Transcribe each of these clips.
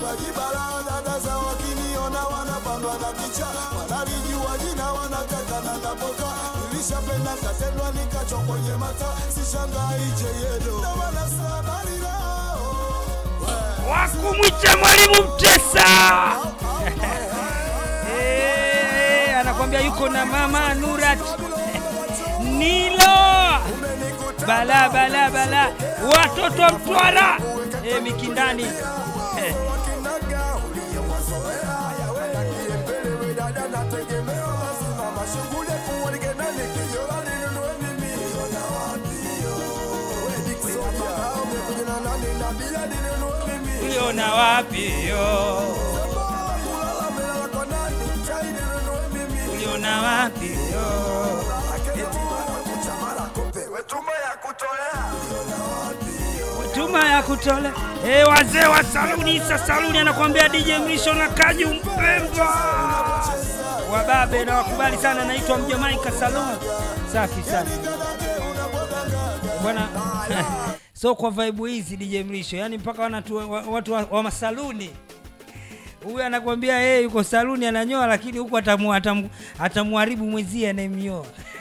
kipaji balaa, dada za wakiniona wanapandwa na kicha, wanalijua jina wanataka na napoka, nilishapenda katendwa nikacho kwenye mata, sishangai cheyedo na wanasabari lao wakumwita mwalimu Mtesa. Eh, anakwambia yuko na mama Nurat Nilo bala bala bala, watoto wa Mtwara eh, Mikindani eh. uliona wapi yo? Uliona wapi yo? Tuma ya kutole eh, wazee wa saluni Isa saluni anakuambia DJ Mrisho na Kaju Mpemba wababe na wakubali sana, naitwa Mjamaika Saluni. Safi sana bwana so kwa vibe hizi DJ Mrisho, yani mpaka wanatu, wa- watu wa, wa masaluni huyu anakwambia yeye yuko saluni ananyoa, lakini huku atamu, atamu, atamuharibu mwenzie anayemnyoa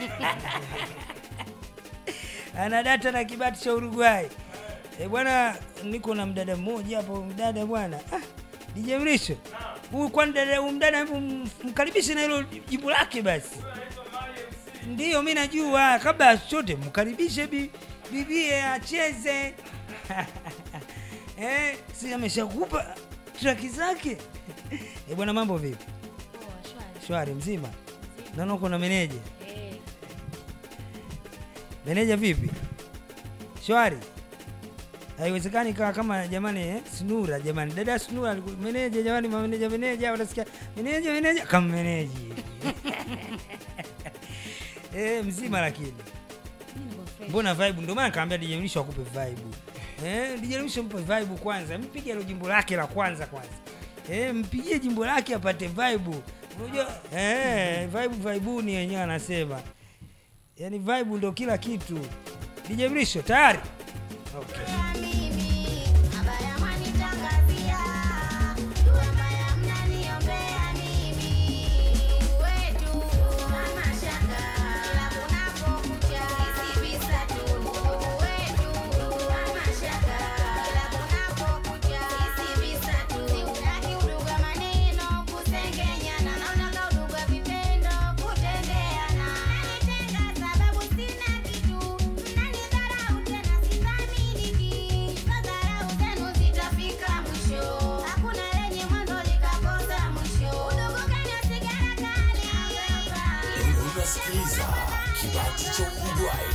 ana data na kibati cha Uruguay. E bwana, niko na mdada mmoja hapo, mdada bwana ah, DJ Mrisho huyu, kwani dada huyu mdada, hebu m- mkaribishe na hilo jibu lake basi. Ndiyo, mi najua, kabla ya chochote mkaribishe bi, bibie acheze eh, si ameshakupa traki zake e bwana, mambo vipi? Shwari mzima? Naona uko na meneja. Meneja vipi? Shwari? Haiwezekani kaa kama jamani eh? Snura jamani, dada Snura alikuwa meneja jamani, mameneja meneja, utasikia meneja meneja kama meneji eh, mzima lakini mbona vibe? Ndio maana kaambia DJ Mlisho akupe vibe eh, DJ Mlisho mpe vibe kwanza, mpige hilo jimbo lake la kwanza kwanza eh, mpigie jimbo lake apate vibe. Unajua eh, vibe vibuni wenyewe anasema, yani vibe ndio kila kitu. DJ Mlisho tayari? Okay. Unasikiliza kibati cha Uruguay.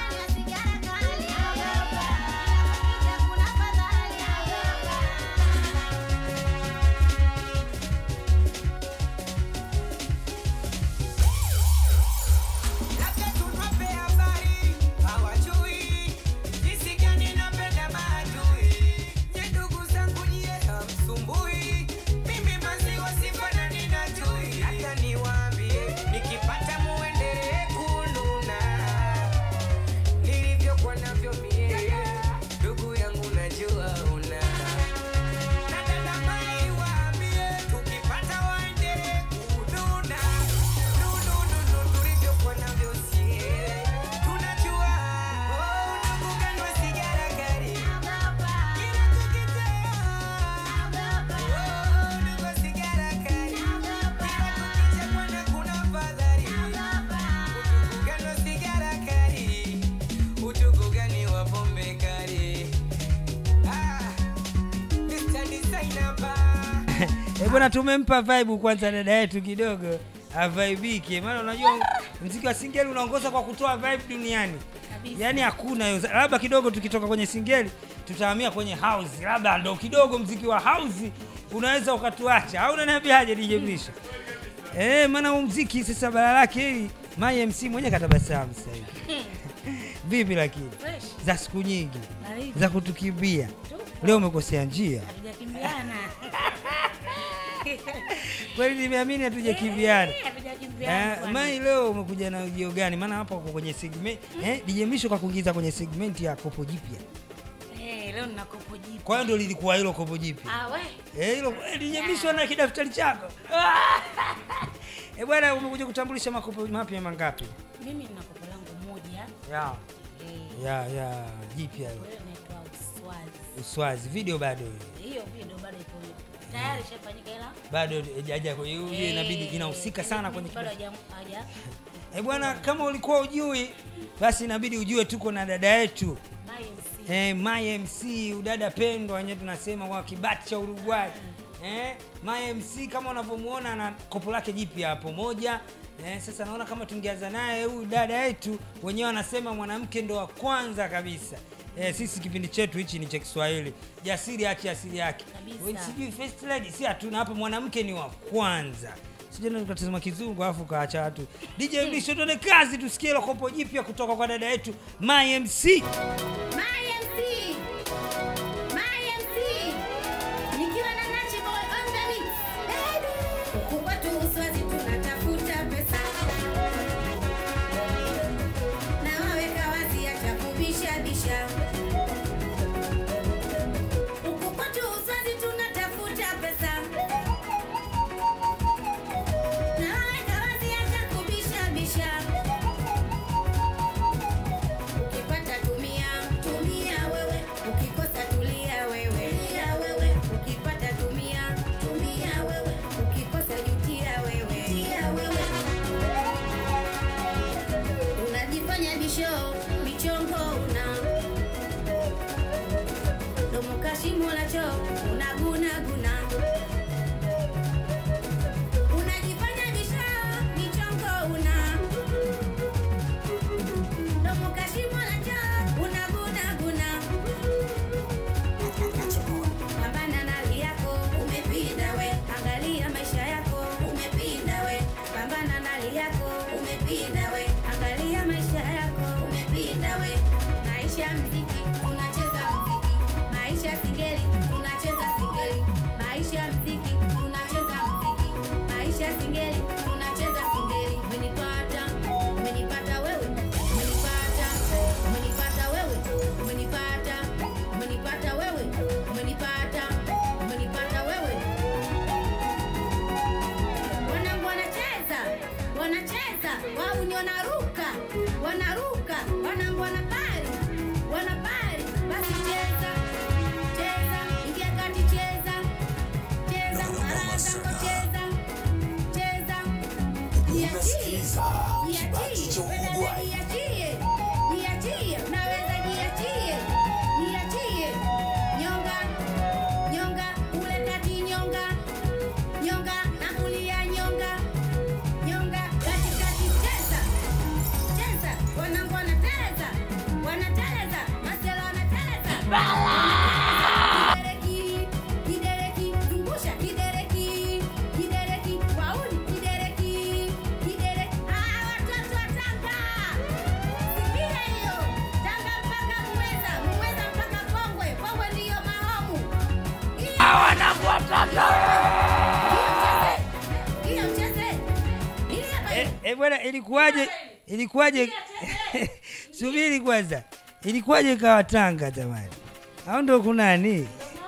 Labda tuwape habari, hawajui jinsi gani napenda maadui. Nye ndugu zangu nyie hamsumbui, mimi maziwa sifanani na tui. Hata niwaambie, nikipata muendelee kununa nilivyokuwa navyo mie, ndugu yangu najua una na dada mai waambie, tukipata waendelee kununa nunununu tulivyokuwa navyo sie tunajua oh, unabuganwa sigara gari kila tukitoa oh, unagwa sigara gari kila kukicha bwana kuna fadhari utukuganwa sigara gari utukugani wa pombe kali ah, Mr. Designer bar Eh bwana, tumempa vibe kwanza dada yetu kidogo avaibike, maana unajua mziki wa singeli unaongoza kwa kutoa vibe duniani, yaani hakuna hiyo. Labda kidogo tukitoka kwenye singeli tutahamia kwenye house, labda ndo kidogo mziki wa house unaweza ukatuacha, au unaniambiaje DJ Mlisho? Eh, maana huu mziki sasa bara lake hili My MC mwenye katabasamu sasa hivi. Vipi lakini za siku nyingi za kutukimbia, leo umekosea njia Hatujakimbiana. kweli, nimeamini hatujakimbiana. Hatujakimbiana Eh, bwana. Mai leo umekuja na ujio gani? Maana hapa uko kwenye segment eh, DJ Misho kakuingiza kwenye segment ya kopo jipya. Eh, leo leo nina kopo jipi kwa hiyo ndo lilikuwa hilo kopo jipi ah we Eh, hilo eh, linyemishwa na kidaftari chako Eh, bwana umekuja kutambulisha makopo mapya mangapi mimi nina kopo langu moja ya eh, ya ya jipya hilo kwa hiyo inaitwa uswazi uswazi video bado hiyo video bado ipo tayari ishafanyika ila bado hajaja kwa hiyo hiyo inabidi eh, inahusika sana kwenye bado kipindi. haja haja Eh, bwana kama ulikuwa ujui basi inabidi ujue tuko na dada yetu my MC. eh, my MC udada pendwa wenyewe tunasema kwa kibati cha Uruguay eh, my MC kama unavyomuona na kopo lake jipya hapo moja eh, sasa naona kama tungeanza naye huyu dada yetu wenyewe wanasema mwanamke ndo wa kwanza kabisa Eh, sisi kipindi chetu hichi ni cha Kiswahili, jasiri achi asili yake. Kabisa. Wewe Sijui first lady, si hatuna hapa, mwanamke ni wa kwanza. Sijui tukatazama kizungu alafu kaacha watu. DJ Mlisho, tuone kazi, tusikie ile kopo jipya kutoka kwa dada yetu My MC. My MC. My MC. Nikiwa na Nachi Boy on the mix. Huku kwetu Uswazi tunatafuta pesa. Na waweka wazi acha kubisha bisha. Huku kwetu Uswazi tunatafuta pesa. Na waweka wazi acha kubisha bisha. Ukipata tumia, tumia wewe. Ukikosa tulia wewe. Tulia wewe. Ukipata tumia, tumia wewe. Ukikosa jutia wewe. Jutia wewe. Unajifanya bisho, michongo una. Domo kashimo la choo, unaguna guna. Unajifanya bisho, michongo una. Domo kashimo la choo, unaguna guna. Pambana na hali yako, umepinda we. Angalia maisha yako, umepinda we. Pambana na hali yako, umepinda we. Angalia maisha yako, umepinda we. Maisha mziki, tunacheza mziki. Maisha singeli, tunacheza singeli. Maisha mziki, tunacheza mziki. Maisha singeli, tunacheza singeli. Umenipata, umenipata wewe, umenipata, umenipata wewe, umenipata, umenipata wewe, umenipata, umenipata wewe. Wanangu wanacheza, wanacheza, wao ni wanaruka, wanaruka, wanangu wanapari, wanapari. Basi cheza, cheza, ingia kati cheza, cheza, mara zako cheza, cheza. Jiachie, Unasikiza kibati jiachie, cha wewe Uruguay. jiachie, jiachie, unaweza jiachie, jiachie. Nyonga, nyonga, ule kati nyonga, nyonga na kulia nyonga, nyonga katikati cheza, cheza. Wanangu wanateleza, wanateleza, masela wanateleza. Kidereki, kidereki, zungusha kidereki, kidereki, wauni kidereki, kidereki. Ah, watoto wa Tanga. Sikia hiyo. Tanga mpaka Muheza, Muheza mpaka Kongwe, Kongwe ndiyo mahomu. Hiyo mcheze. Hiyo mcheze. Ili hapa Eh, eh, bwana ilikuwaje ilikuwaje subiri kwanza ilikuwaje ikawa tanga jamani au ndo kunani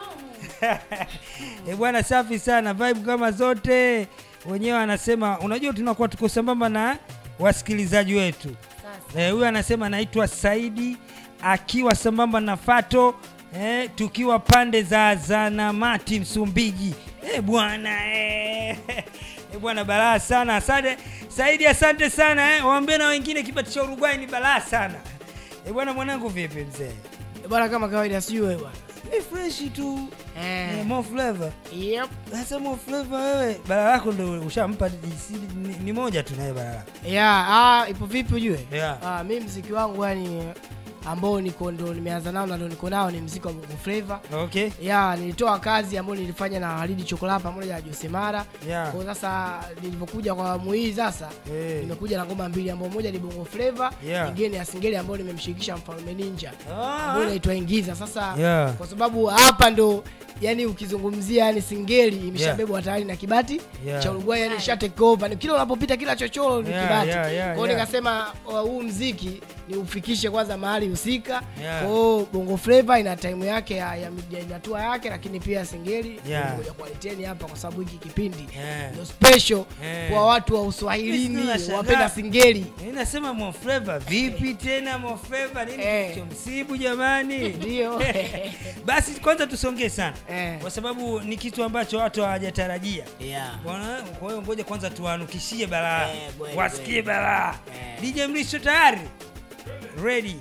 eh, bwana safi sana vibe kama zote wenyewe anasema unajua tunakuwa tuko sambamba na wasikilizaji wetu Eh, huyu anasema naitwa saidi akiwa sambamba na fato eh, tukiwa pande za zanamati msumbiji eh, bwana eh. Eh, bwana balaa sana asante saidi asante sana eh. waambie na wengine kibati cha uruguay ni balaa sana eh, bwana mwanangu vipi mzee bwana kama kawaida sijui wewe bwana eh, freshi tu Eh. eh, more flavor yep. sasa more flavor wewe bara lako ndo ushampa DC ni, ni moja tu naye bara lako yeah, ah, ipo vipi ujue Yeah. ah, mi mziki wangu yani ambao niko ndo nimeanza nao na ndo niko nao ni mziki wa bongo flava okay ya nilitoa kazi ambayo nilifanya na Halidi Chokola pamoja na Jose Mara. Yeah. Kwa sasa nilivyokuja kwa awamu hii sasa Eh. nimekuja na ngoma mbili ambayo moja ni Bongo Flava, Yeah. nyingine ni ya Singeli ambayo nimemshirikisha Mfalme Ninja. Ah. Ambayo inaitwa Ingiza. Sasa Yeah. kwa sababu hapa ndo yani ukizungumzia yani Singeli imeshabebwa tayari na Kibati Yeah. cha Uruguay yani isha take over. Ni kila unapopita kila chochoro ni Yeah, Kibati. yeah, yeah, Kwa hiyo yeah. nikasema uh, huu mziki ni ufikishe kwanza mahali husika Yeah. kwao bongo flava ina time yake ya, ya, ya inatua yake lakini pia singeli Yeah. ngoja kuwaleteni hapa kwa sababu hiki kipindi Yeah. ndio special Yeah. kwa watu wa Yes, uswahilini nashangaa. wapenda singeli Eh, nasema mofleva vipi tena mofleva nini Eh. kilichomsibu jamani Ndio. basi kwanza tusongee sana Eh. kwa sababu ni kitu ambacho watu hawajatarajia yeah. Bwana, kwa hiyo ngoja kwanza tuwanukishie balaa Eh, kweli, wasikie kweli. balaa Eh. dj mlisho tayari ready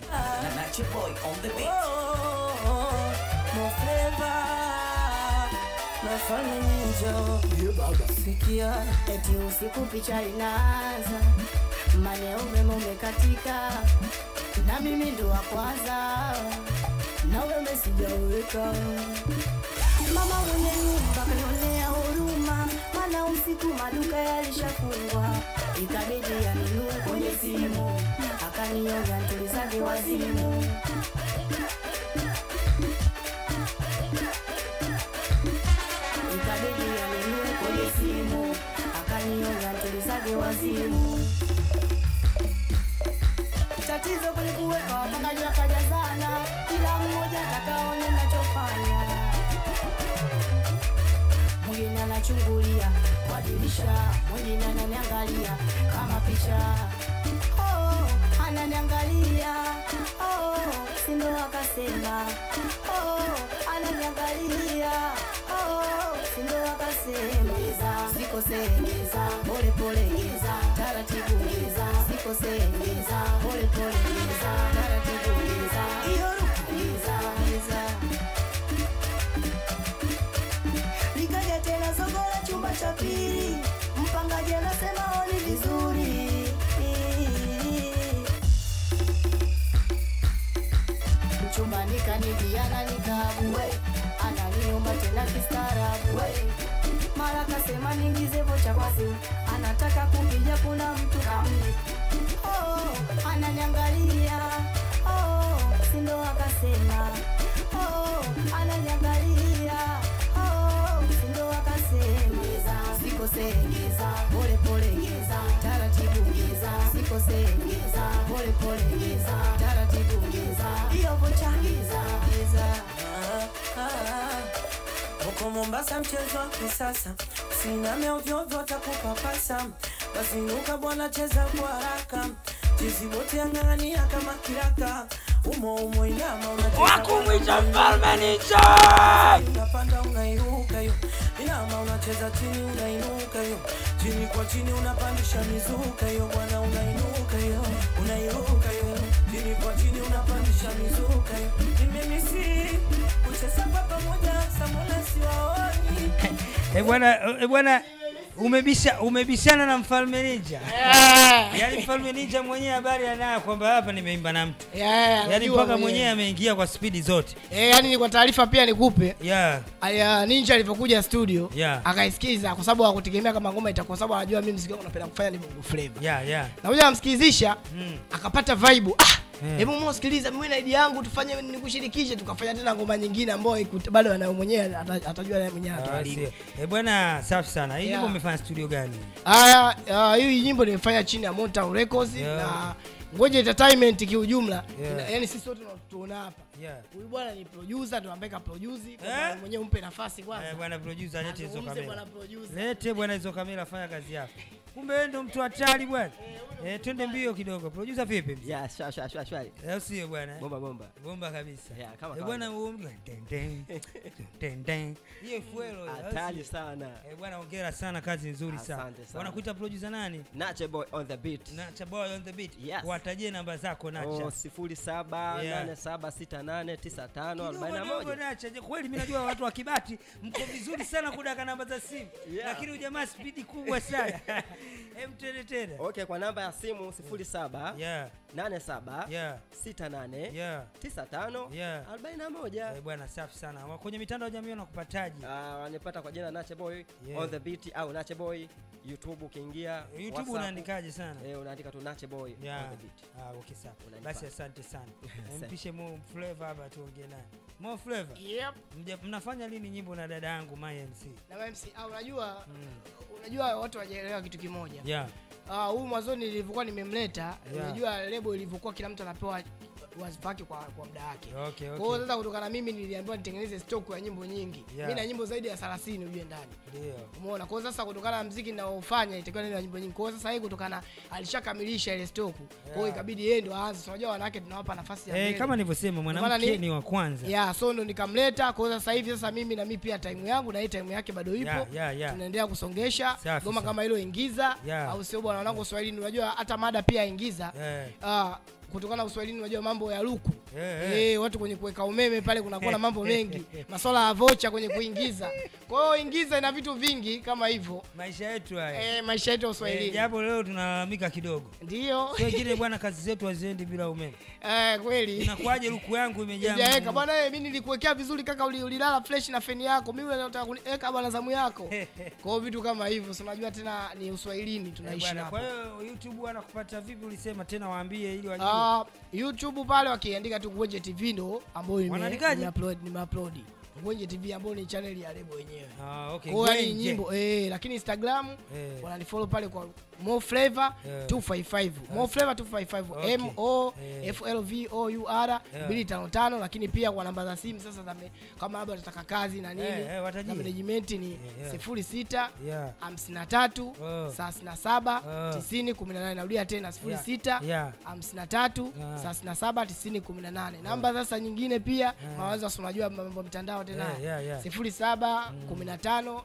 eti usiku picha inaanza mane umeme umekatika na mimi ndo wa kwanza na umeme sijauweka mama mwenye nyumba kanionea huruma mana usiku maduka yalishafungwa ikabidi yaninue kwenye simu akanioga ntulizake wazimu ikabidi yaninue kwenye simu akanioga ntulizake wazimu tatizo kwenye kuweka wapangaji wakajazana kila mmoja atakaone nachofanya mwingine anachungulia kwa dirisha mwingine ananiangalia kama picha oh, ananiangalia oh, sindo akasema oh, ananiangalia oh, sindo akasema sikosengeza polepole geza taratibu geza sikosengeza polepole geza taratibu geza iyo geza geza likaja tena soko la chumba cha pili mpangaji anasema oni vizuri chumbani kaniviana nikaabue ananiomba tena kistaarabu mara kasema ningize vocha kwa simu anataka kukija kuna mtu kamni oh, ananiangalia oh, sindo akasema oh, ananiangalia oh, sindo akasema sikosengeza polepole geza taratibu geza sikosengeza polepole geza taratibu geza iyo vocha geza geza Huko Mombasa mchezo wa kisasa, usiname ovyo ovyo atakupapasa. Basi inuka bwana, cheza kwa haraka, chizi wote ang'ang'ania kama kiraka, umo umo inama unacheza wakumwita mfalme nicho unapanda unairuka yo, inama unacheza chini unainuka yo, chini kwa chini unapandisha mizuka yo, bwana unainuka yo, unairuka yo, chini kwa chini unapandisha mizuka yo, nimemisi kucheza kwa pamoja, Samola siwaoni Eh bwana eh bwana umebisha umebishana na mfalme ninja yaani mfalme ninja mwenyewe habari anayo kwamba hapa nimeimba na mtu yaani mpaka mwenyewe ameingia kwa spidi zote Eh, yani ni kwa taarifa pia nikupe yeah. aya ninja alivyokuja studio Yeah. akaisikiza kwa sababu hakutegemea kama ngoma itakuwa sababu anajua mimi mziki wangu napenda kufanya ni bongo flava Yeah, yeah. na kuja namsikilizisha Mm. akapata vibe ah Eh. hebu mm. sikiliza mimi na idea yangu tufanye nikushirikishe tukafanya tena ngoma nyingine ambayo iku- bado anayo mwenyewe ata- atajua naye mwenyewe Ah, atawalini sio. Eh bwana safi sana hii Yeah. nyimbo umefanya studio gani haya ah, hii nyimbo nimefanya chini ya Motown Records Yeah. na Ngoja Entertainment kiujumla Yeah. ina- yani sisi wote tunaona hapa Yeah. huyu bwana ni producer ndo ambaye ka produce kwa Eh? maana mwenyewe umpe nafasi kwanza Eh, bwana producer lete hizo Azungumze bwana kamera producer lete bwana hizo kamera fanya kazi yako kumbe wewe ndo mtu hatari bwana eh, twende mbio kidogo producer vipi ya shwa shwa shwa shwari Eh, sio bwana bomba bomba bomba kabisa Yeah, kama Eh, bwana huo mtu- ten, ten, ten, ten. hiyo fuelo hiyo, au hatari sio? sana Eh, bwana hongera sana kazi nzuri sana Asante sana. wanakuita producer nani nache boy on the beat nacha boy on the beat Yes. watajie namba zako nacha Oh, sifuri saba Yeah. nane saba sita nane tisa tano arobaini na Kidogo dogo moja nacha je, kweli mimi najua watu wa Kibati mko vizuri sana kudaka namba za simu Yeah. lakini ujamaa spidi kubwa sana hem tene tena okay kwa namba ya simu sifuri saba yeah nane saba yeah sita nane yeah tisa tano Yeah. arobaini na moja Eh, bwana safi sana Wa- kwenye mitandao ya jamii wanakupataji Ah, wanipata kwa jina nache boy Yeah. on the beat au nache boy youtube ukiingia youtube WhatsApp, unaandikaje sana eh, unaandika tu nache boy Yeah. on the beat Ah, okay sawa. Unanipata. Basi asante sana. Asante. Mpishe Mo Flavor hapa tuongee naye. Mo Flavor. yep Mja, mnafanya lini nyimbo na dada yangu My MC? na MC ah, unajua Mm. unajua watu wajaelewa kitu kimoja Yeah. Ah, huyu mwanzoni nilivyokuwa nimemleta Yeah. unajua lebo ilivyokuwa kila mtu anapewa wazifa wake kwa, kwa muda wake Okay, kwa hiyo okay. sasa kutokana na mimi niliambiwa nitengeneze stock ya nyimbo nyingi Yeah. mi na nyimbo zaidi ya 30 ujue ndani Ndio. umeona kwa hiyo sasa kutokana na mziki ninaofanya itakiwa nina nyimbo nyingi kwa hiyo sasa hii kutokana alishakamilisha ile stock kwa hiyo Yeah. ikabidi yeye ndo aanze So, unajua wanawake tunawapa nafasi ya Eh, mbele. kama nilivyosema maana mwanamke ni- ni wa kwanza. ya so ndo nikamleta kwa hiyo sasa hivi sasa mimi na mimi pia time yangu na hii time yake bado ipo Yeah, yeah, yeah. tunaendelea kusongesha Safi, goma safi. kama hilo ingiza Yeah. au sio bwana wanangu Swahilini unajua hata mada pia ingiza Eh. Ah, kutokana na Uswahilini unajua mambo ya luku Eh, eh. Eh, watu kwenye kuweka umeme pale kunakuwa na mambo mengi maswala ya vocha kwenye kuingiza kwa hiyo ingiza ina vitu vingi kama hivyo Maisha yetu haya. eh, maisha yetu ya Eh, Uswahilini japo leo tunalalamika kidogo. ndio Sio kile bwana, kazi zetu haziendi bila umeme. eh, kweli Inakuwaje luku yangu imejaa? Sijaweka nguvu? bwana, wewe mimi nilikuwekea vizuri kaka, uli- ulilala fresh na feni yako, mimi nataka kuniweka bwana zamu yako. Kwa hiyo vitu kama hivyo, si unajua tena ni uswahilini Eh, tunaishi bwana, hapo. Kwa hiyo YouTube wanakupata vipi? Ulisema tena waambie ili wajue. Ah, YouTube pale wakiandika tu Ngwenje TV ndo ambayo nime- Wanaandikaje? nimeupload nimeupload Ngwenje TV ambayo ni channel ya lebo wenyewe. Ah, okay. Kwa hiyo yani Ngwenje. nyimbo eh, lakini Instagram Eh. wananifollow pale kwa Mo Flavor Yeah. 255 Mo Flavor 255 Okay. M O Eh. F L V O U R Yeah. 255 lakini pia kwa namba za simu sasa za me- kama labda utataka kazi na nini Eh, eh, watajie. na management ni yeah. 06 Yeah. 53 Oh. 37 Oh. 90 18 narudia tena 06 Yeah. 53 Yeah. 37 90 18 namba sasa nyingine pia mawazo si unajua mambo ya mtandao tena Yeah, yeah, yeah. 07 15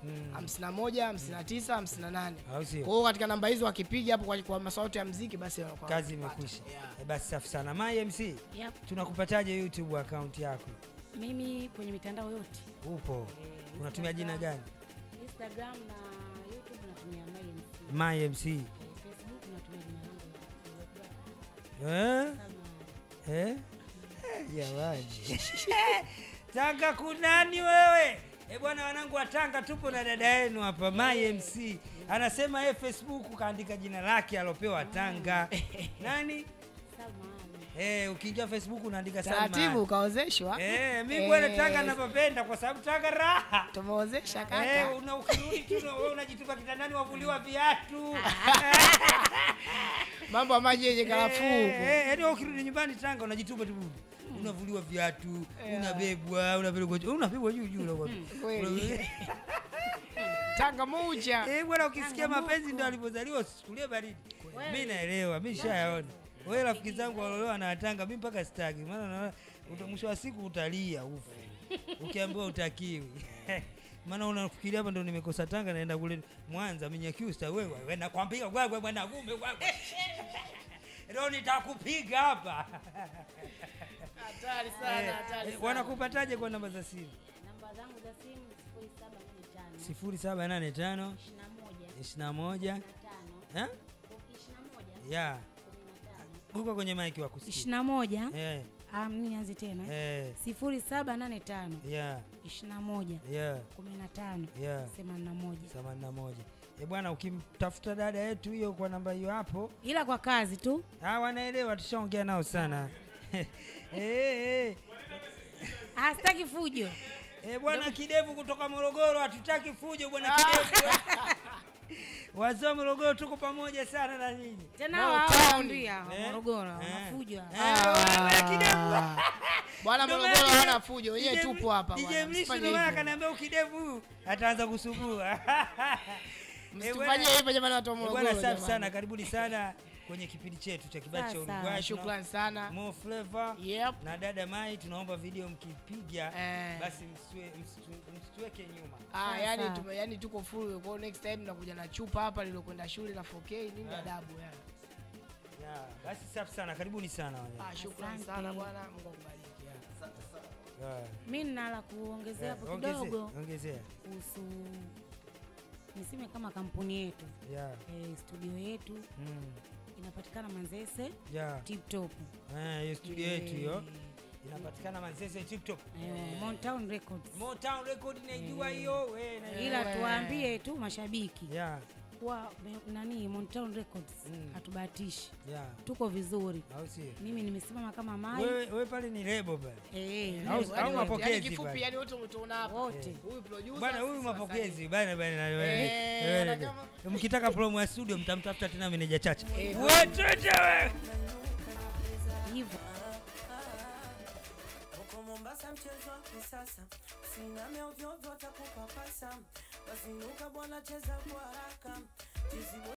51 59 58 Au sio? kwa hiyo katika namba hizo wakipiga hapo kwa, kwa masauti ya mziki basi wanakuwa Kazi wanapata. imekwisha. Yeah. Eh, Basi safi sana. My MC, Yep. tunakupataje YouTube account yako? Mimi kwenye mitandao yote Upo. Unatumia jina gani? Instagram na YouTube natumia MyMC. My MC. Facebook natumia jina langu la Eh? Salma. Eh? Eh, Jamani. Tanga kunani wewe? Eh bwana wanangu wa Tanga tupo na dada yenu hapa My MC. Anasema yeye Facebook kaandika jina lake alopewa Tanga. Nani? Salma Ali. Eh, ukiingia Facebook unaandika Salma. taratibu ukaozeshwa Eh, mimi bwana Eh, Tanga napopenda kwa sababu Tanga raha. tumeozesha kaka Eh, una ukirudi tu na wewe unajitupa kitandani wavuliwa viatu. mambo ya maji yenye karafuu Eh, eh, yaani wewe ukirudi nyumbani Tanga unajitupa tu budi. Unavuliwa viatu, unabebwa, unapelekwa juu, unabebwa juu juu na kweli tanga moja Eh, bwana ukisikia mapenzi ndio alipozaliwa usikulie baridi. Mimi naelewa, mimi nishayaona. Wewe rafiki zangu waliolewa na Tanga, mimi mpaka sitaki. Maana naona uta- mwisho wa siku utalia ufe. Ukiambiwa utakiwi. Maana unafikiria hapa ndo nimekosa Tanga naenda kule Mwanza Minyakyusa wewe wewe nakwambia wewe bwana gume wewe. Leo nitakupiga hapa. hatari sana hatari Eh, Wanakupataje kwa namba za simu? Namba zangu za simu 0785 0785 21 21 5 eh? 21 Ya, 15 huko kwenye mic wa kusikia. ishirini na moja Eh, Ah, mimi nianze tena eh, sifuri saba nane tano ya, ishirini na moja ya, kumi na tano ya. themanini na moja 81. Eh bwana, ukimtafuta dada yetu hiyo kwa namba hiyo hapo, ila kwa kazi tu ah, wanaelewa, tushaongea nao sana. eh, eh. Ah, sitaki fujo Eh, bwana Kidevu kutoka Morogoro, hatutaki fujo bwana Kidevu. Wazee wa Morogoro tuko pamoja sana na nyinyi. tena Mo wao Town. ndia wa Eh, Morogoro eh. wanafujo Eh, wewe Kidevu. bwana Ndio morogoro maana hana fujo wenyewe DJ tupo hapa DJ bwana, Mlisho msifanye ndio maana hivyo. akaniambia ukidevu huyu ataanza kusumbua. Eh, bwana- msitufanyie hivyo jamani watu wa eh, morogoro Bwana safi jamani. sana, karibuni sana kwenye kipindi chetu cha kibati cha Sawa, sawa. Uruguay. shukrani sana Mo Flavor yep na dada Mai, tunaomba video mkipiga Eh. basi msitue- msitu- msituweke nyuma. Ah, Sawa, yani, sawa. tume, yani tuko full kwa hiyo next time nakuja na chupa hapa lilokwenda shule la 4K nini adabu yani. Yeah, basi safi sana, karibuni sana wanyama. Ah, shukrani Asante. sana bwana, Mungu akubariki. yani. Yeah. mi nina la kuongezea hapo Yeah, ongezea, kidogo ongezea. kuhusu niseme kama kampuni yetu Yeah. e, studio yetu Mm. inapatikana Manzese Yeah. Tip Top Eh, hiyo studio yetu hiyo inapatikana Manzese TikTok. eh, Motown Records Motown Record naijua hiyo, wewe na ila Eh. tuwaambie tu mashabiki Yeah. kuwa me- nani Motown Records hatubahatishi, yeah. tuko vizuri. au sio Mimi nimesimama kama mai wewe wewe pale ni lebo pale eh, Au- lebo, au lebo. mapokezi yani kifupi bana. yani wote umetuona hapa wote huyu producer bana huyu sisi mapokezi bana bana Eh, wewe ana wewe kama- mkitaka promo ya studio mtamtafuta tena meneja chacha Eh, watoto wewe hivyo. Huko Mombasa mchezo wa kisasa, usiname ovyo ovyo, watakupapasa. Wazinuka bwana, cheza kwa haraka. Tizi